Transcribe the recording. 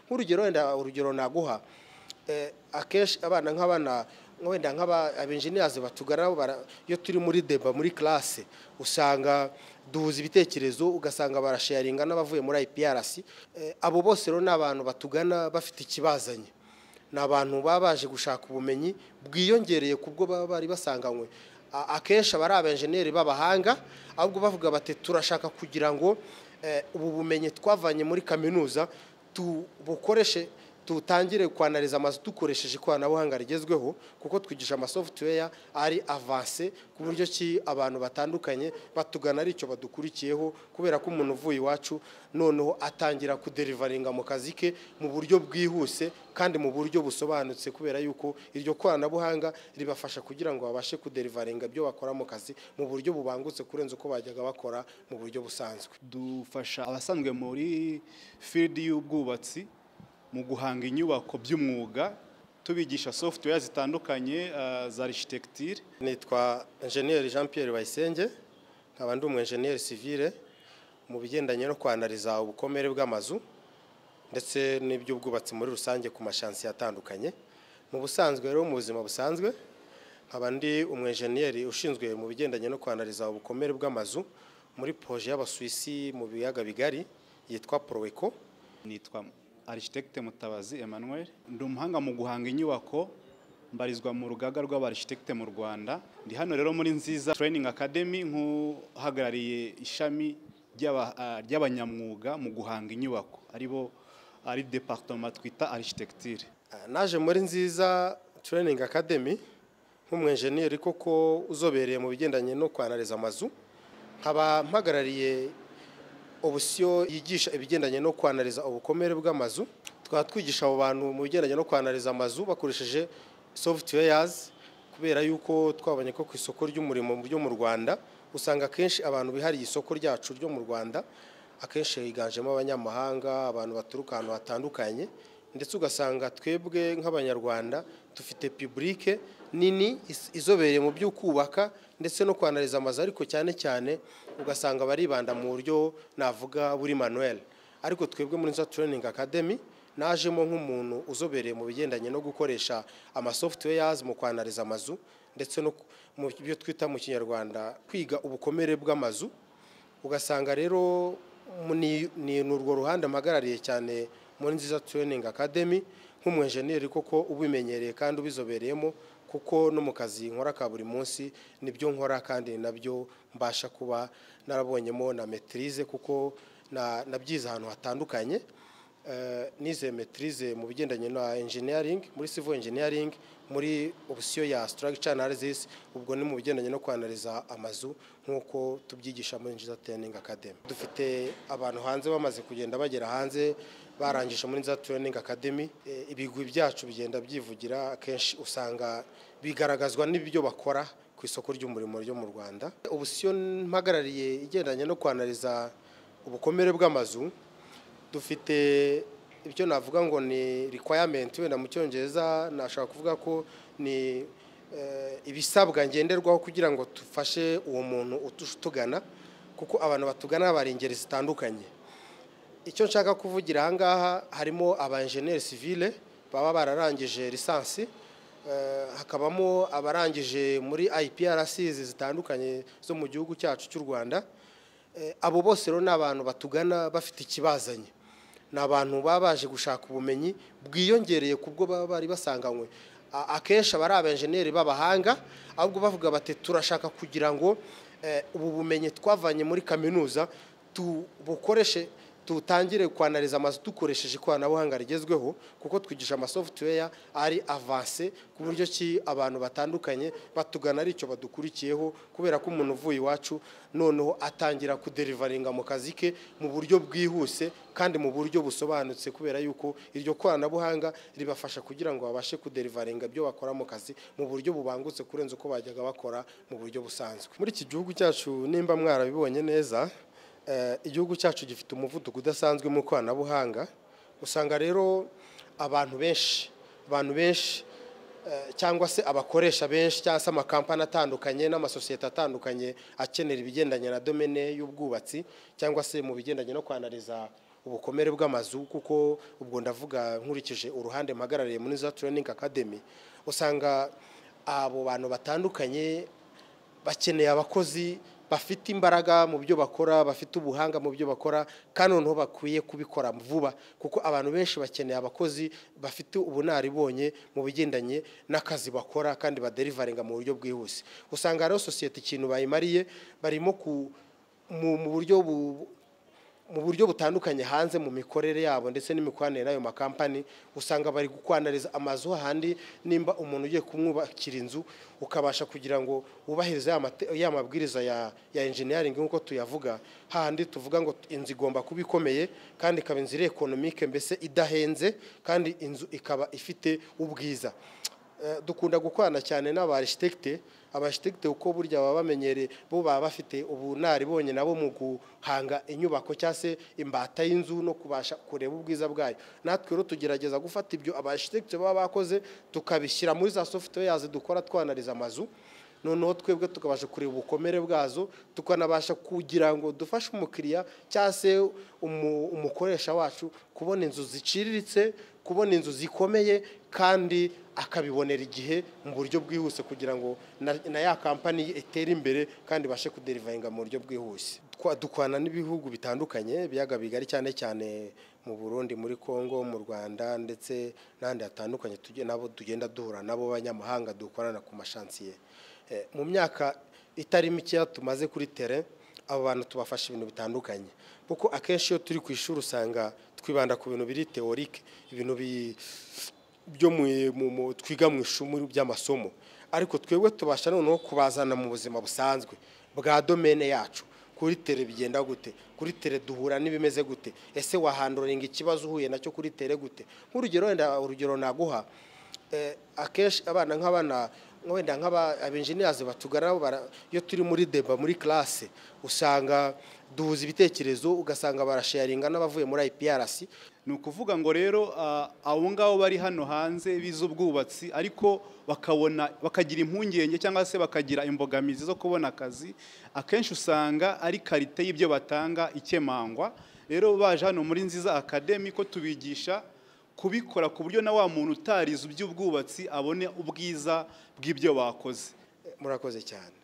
nk'urugero wenda urugero naguha akenshi abana nk'abana wenda nk'aba abenjeniyeri batugana iyo turi muri deba muri classe usanga duhuza ibitekerezo ugasanga barasharinga n'abavuye muri IPRC abo bose rero ni abantu batugana bafite ikibazanye ni abantu baba baje gushaka ubumenyi bwiyongereye ku bwo baba bari basanganywe akenshi aba ari abenjeniyeri b'abahanga ahubwo bavuga bati turashaka kugira ngo ubu bumenyi twavanye muri kaminuza tubukoreshe tutangire kwanariza amazu dukoresheje ikoranabuhanga rigezweho kuko twigisha amasoftware ari avanse ku buryo ki abantu batandukanye batugana ari icyo badukurikiyeho kubera ko umuntu uvuye iwacu noneho atangira kuderivaringa mu kazi ke mu buryo bwihuse kandi mu buryo busobanutse kubera yuko iryo koranabuhanga ribafasha kugira ngo babashe kuderivaringa ibyo bakora mu kazi mu buryo bubangutse kurenza uko bajyaga bakora mu buryo busanzwe dufasha abasanzwe muri field y'ubwubatsi mu guhanga inyubako by'umwuga tubigisha software zitandukanye za architecture nitwa enjeniyeri jean Pierre bayisenge nkaba ndi umwenjeniyeri sivire mu bigendanye no kwanariza ubukomere bw'amazu ndetse n'iby'ubwubatsi muri rusange ku mashansi atandukanye mu busanzwe rero mu buzima busanzwe nkaba ndi umwenjeniyeri ushinzwe mu bigendanye no kwanariza ubukomere bw'amazu muri poroje y'abasuwisi mu biyaga bigari yitwa poroweko nitwa arishite mutabazi Emmanuel ndi umuhanga mu guhanga inyubako mbarizwa mu rugaga rw'abarishite mu rwanda ndi hano rero muri nziza training academy nk'uhagarariye ishami ry'abanyamwuga mu guhanga inyubako aribo ari departement twita arishitecture naje muri nziza training academy nk'umwenjeniyeri koko uzobereye mu bigendanye no kwanariza amazu nkaba mpagarariye ubusiyo yigisha ibigendanye no kwanariza ubukomere bw'amazu tukaba twigisha abo bantu mu bigendanye no kwanariza amazu bakoresheje softwares kubera yuko twabonye ko ku isoko ry'umurimo ryo mu rwanda usanga akenshi abantu bihariye isoko ryacu ryo mu rwanda akenshi higanjemo abanyamahanga abantu baturuka ahantu hatandukanye ndetse ugasanga twebwe nk'abanyarwanda dufite pibulike nini izobereye mu byo kubaka ndetse no kwanariza amazu ariko cyane cyane ugasanga baribanda mu buryo navuga buri manuel ariko twebwe muri nza training academy najemo nk'umuntu uzobereye mu bigendanye no gukoresha amasoftwares mu kwanariza amazu ndetse no mu byo twita mu kinyarwanda kwiga ubukomere bw'amazu ugasanga rero ni urwo ruhande mpagarariye cyane muri nziza training academy nk'umwenjeniyeri koko ubimenyereye kandi ubizobereyemo kuko no mu kazi nkora ka buri munsi nibyo nkora kandi nabyo mbasha kuba narabonyemo na metirize kuko nabyize ahantu hatandukanye nize metirize mu bigendanye na engineering muri civil engineering muri opsiyo ya structure analysis ubwo ni mu bigendanye no kwanariza amazu nk'uko tubyigisha muri nziza training academy dufite abantu hanze bamaze kugenda bagera hanze barangije muri za training academy ibigwi byacu bigenda byivugira akenshi usanga bigaragazwa n'ibyo bakora ku isoko ry'umurimo ryo mu rwanda ubu siyo mpagarariye igendanye no kwanariza ubukomere bw'amazu dufite ibyo navuga ngo ni requirement wenda mu cyongereza nashaka kuvuga ko ni ibisabwa ngenderwaho kugira ngo dufashe uwo muntu utugana kuko abantu batugana bari ingeri zitandukanye icyo nshaka kuvugira aha ngaha harimo abajeniyeri sivile baba bararangije lisansi hakabamo abarangije muri IPRC zitandukanye zo mu gihugu cyacu cy'u rwanda abo bose rero ni abantu batugana bafite ikibazanye ni abantu baba baje gushaka ubumenyi bwiyongereye ku bwo baba bari basanganywe akenshi aba ari abenjeniyeri b'abahanga ahubwo bavuga bati turashaka kugira ngo ubu bumenyi twavanye muri kaminuza tubukoreshe tutangire kwanariza amazu dukoresheje ikoranabuhanga rigezweho kuko twigisha amasoftware ari avanse ku buryo ki abantu batandukanye batugana ari icyo badukurikiyeho kubera ko umuntu uvuye iwacu noneho atangira kuderivaringa mu kazi ke mu buryo bwihuse kandi mu buryo busobanutse kubera yuko iryo koranabuhanga ribafasha kugira ngo babashe kuderivaringa ibyo bakora mu kazi mu buryo bubangutse kurenza uko bajyaga bakora mu buryo busanzwe muri iki gihugu cyacu nimba mwarabibonye neza igihugu cyacu gifite umuvuduko udasanzwe mu ikoranabuhanga usanga rero abantu benshi abantu benshi cyangwa se abakoresha benshi cyangwa se amakampani atandukanye n'amasosiyete atandukanye akenera ibigendanye na domene y'ubwubatsi cyangwa se mu bigendanye no kwanariza ubukomere bw'amazu kuko ubwo ndavuga nkurikije uruhande mpagarariye muri za training academy usanga abo bantu batandukanye bakeneye abakozi bafite imbaraga mu byo bakora bafite ubuhanga mu byo bakora kandi noneho bakwiye kubikora vuba kuko abantu benshi bakeneye abakozi bafite ubunaribonye mu bigendanye n'akazi bakora kandi baderivaringa mu buryo bwihuse usanga rero sosiyete ikintu bayimariye barimo ku- mu- mu buryo bu- mu buryo butandukanye hanze mu mikorere yabo ndetse n'imikoranire n'ayo makampani usanga bari gukwanariza amazu hahandi nimba umuntu ugiye kumwubakira inzu ukabasha kugira ngo wubahirize ya mate- ya mabwiriza ya, ya engineering nk'uko tuyavuga hahandi tuvuga ngo inzu igomba kuba ikomeye kandi ikaba inzu iri economique mbese idahenze kandi inzu ikaba ifite ubwiza Eh, dukunda gukorana cyane n'aba architecte aba architecte uko burya baba bamenyereye bo baba bafite ubunaribonye nabo mu guhanga inyubako cyangwa se imbata y'inzu no kubasha kureba ubwiza bwayo natwe rero tugerageza gufata ibyo aba architecte baba bakoze tukabishyira muri za softwares dukora twanariza amazu noneho twebwe tukabasha kureba ubukomere bwazo tukanabasha kugira ngo dufashe umukiriya cyangwa se umu- umukoresha wacu kubona inzu ziciriritse kubona inzu zikomeye kandi akabibonera igihe mu buryo bwihuse kugira ngo na, na ya kampani ye itere imbere kandi ibashe kuderivaringa mu buryo bwihuse Twa- dukwana n'ibihugu bitandukanye ibiyaga bigari cyane cyane mu burundi muri congo mu rwanda ndetse n'ahandi hatandukanye tujye- nabo tugenda duhura nabo b'abanyamahanga dukorana ku mashansiye Eh, mu myaka itari mikeya tumaze kuri tere abo bantu tubafasha ibintu bitandukanye kuko akenshi iyo turi ku ishuri usanga twibanda ku bintu biri teorike ibintu bi- byo mu- mu- mu- twiga mu ishuri by'amasomo ariko twebwe tubasha noneho kubazana mu buzima busanzwe bwa domene yacu kuri tere bigenda gute kuri tere duhura n'ibimeze gute ese wahanduringa ikibazo uhuye nacyo kuri tere gute nk'urugero wenda urugero naguha Eh, akenshi abana nk'abana wenda nk'abenjiniyazi batugana nabo bara- iyo turi muri deba muri classe usanga duhuza ibitekerezo ugasanga barasharinga n'abavuye muri IPRC ni ukuvuga ngo rero ah, abo ngabo bari hano hanze bize ubwubatsi ariko bakabona bakagira impungenge cyangwa se bakagira imbogamizi zo kubona akazi akenshi usanga ari karite y'ibyo batanga ikemangwa rero baje hano muri nziza akademi ko tubigisha kubikora ku buryo na wa muntu utarize iby'ubwubatsi abone ubwiza bw'ibyo bakoze murakoze cyane